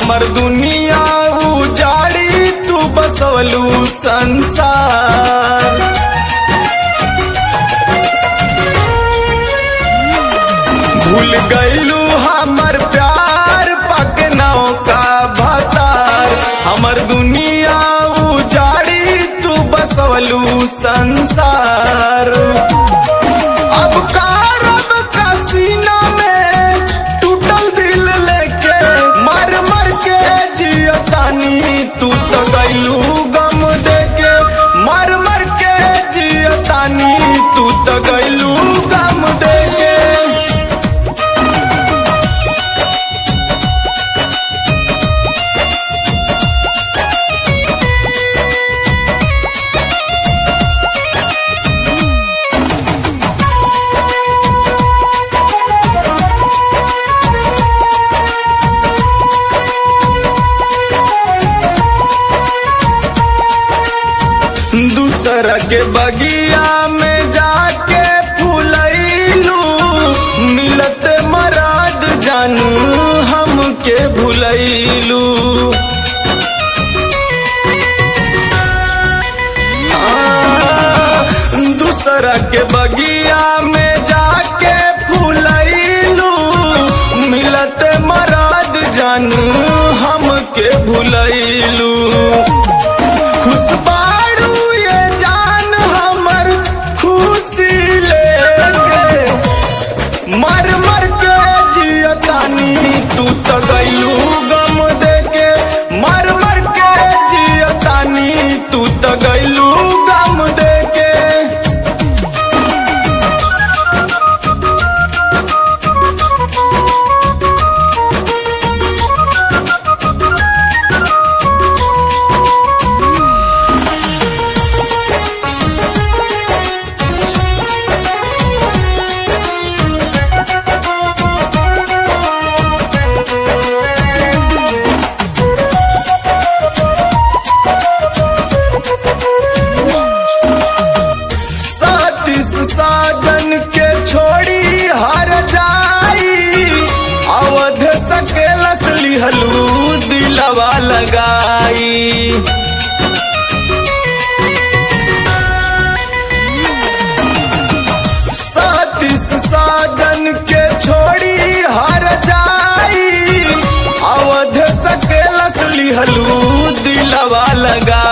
हमर दुनिया उजाड़ी तू बसवलू संसार भूल गईलू हमर प्यार पकनौ का भतार हमर दुनिया उजाड़ी तू बसवलू संसार अब कारब का सीना में टूटल दिल लेके मर मर के जियतानी तू तो गईलू गम देके मर मर के जियतानी तू तो गईलू गम देके दूसरा के बगिया में जाके फूलैलू मिलत मराद जानू हमके भूलैलू दूसरा के बगिया में जाके फूलैलू मिलत मराद जानू हमके भूलैलू खुशबारू ये जान हमर खुशी लेके मर मर के जियतानी तू तो गईलू गम देके मर मर के जियतानी तू तो गईलू गम देके सातिस साजन के छोड़ी हर जाई अवध सकेलस लिहलू दिलवा लगाई सातिस साजन के छोड़ी हर जाई अवध सकेलस लिहलू दिलवा लगा